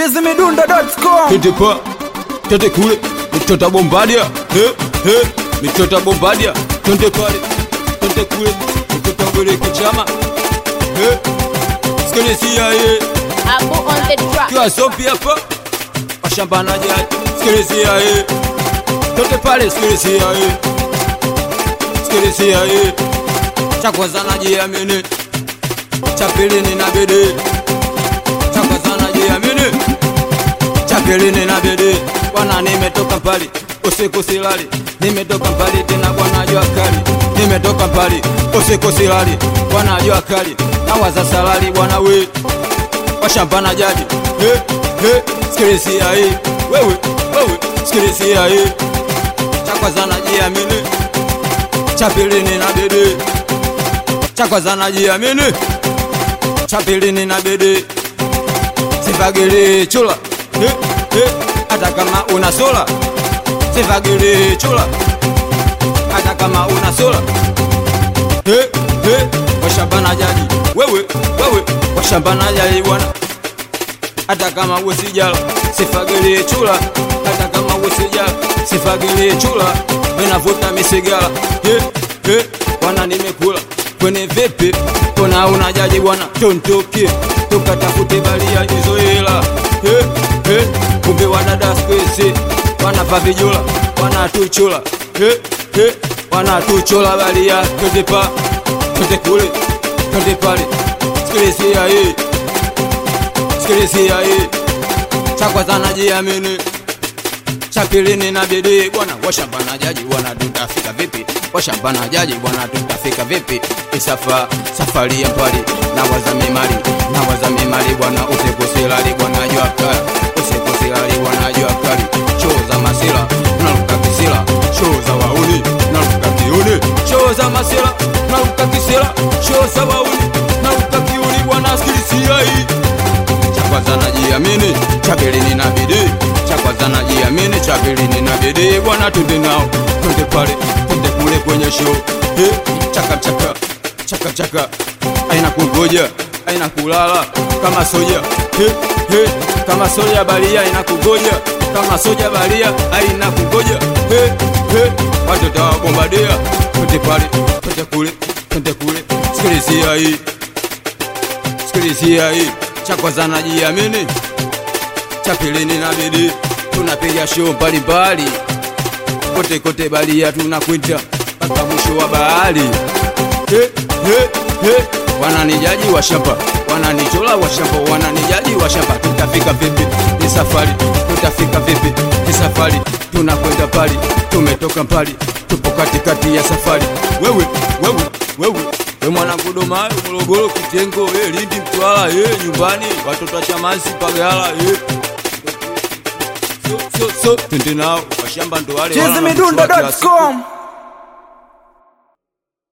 chizimidundo.com Twende pa, twende kule, mitota bombadia, he, he, mitota bombadia, twende pale, twende kule, mitota mbeleke chama, he, sikilizia ye, Abu on the track. kiwa sopi hapa, washambanaji sikilizia ye, twende pale, sikilizia ye, sikilizia ye, cha kwanza najiamini, cha pili nina bidii, cha kwanza najiamini chapili nina bidii bwana, nimetoka mbali usiku silali, nimetoka mbali tena bwana, jua kali, nimetoka mbali usiku silali bwana, jua kali, nawaza salali bwana, we washambana jadi he he, sikilizia hii wewe wewe, sikilizia hii cha kwanza najiamini, cha pili nina bidii, cha kwanza najiamini, cha pili nina bidii sivagili chula he, he, hata kama una sola sivagili chula hata kama una sola he, he, washambana jadi wewe wewe washambana jadi bwana hata kama usijala sifagili chula hata kama usijala sifagili chula menavuta misigala he, he, bwana nimekula kwenye vipi kona una jaji bwana tontoke tukatafute balia hizo hela he, he, kumbe wadada skwesi wanapa vijula wanatuchula he, he, wanatuchula balia twende pa twende kule twende pale sikilizia hii sikilizia hii cha kwanza najiamini cha pili nina bidii bwana, washambana jaji bwana, tutafika vipi? Washambana jaji bwana, tutafika vipi? Isafa safari ya mbali na wazami mali na wazami mali bwana, usiku silali bwana, jua kali usiku silali bwana, jua kali show za masila naruka kisila show za wauni naruka kiuni show za masila naruka kisila show za wauni naruka kiuni bwana, sikilisia hii cha kwanza najiamini, cha pili nina bidii, cha kwanza najiamini, cha pili nina bidii. Bwana, twende nao, twende pale, twende kule kwenye show eh, chaka chaka chaka chaka, aina kungoja, aina kulala kama soja eh, eh, kama soja balia aina kungoja, kama soja balia aina kungoja eh, eh, watoto wa bombadia, twende pale, twende kule, twende kule, sikilizia hii sikilizia hii cha kwanza najiamini, cha pili nina bidii, tunapiga show mbalimbali kote kote balia, tunakwita mpaka mwisho wa bahari. He, he, he. Wananijaji wa shamba, wananichola wa shamba, wananijaji wa shamba. Tutafika vipi ni safari? Tutafika vipi ni safari? Tunakwenda mbali, tumetoka mbali, tupo katikati ya safari. Wewe wewe wewe we mwanangu Domayo, Morogoro, Kitengo, eh, Lindi, Mtwara, eh, nyumbani watoto wa Chamazi, Pagala, eh. So, so, so, twende nao washamba ndo wale wana- chizimidundo.com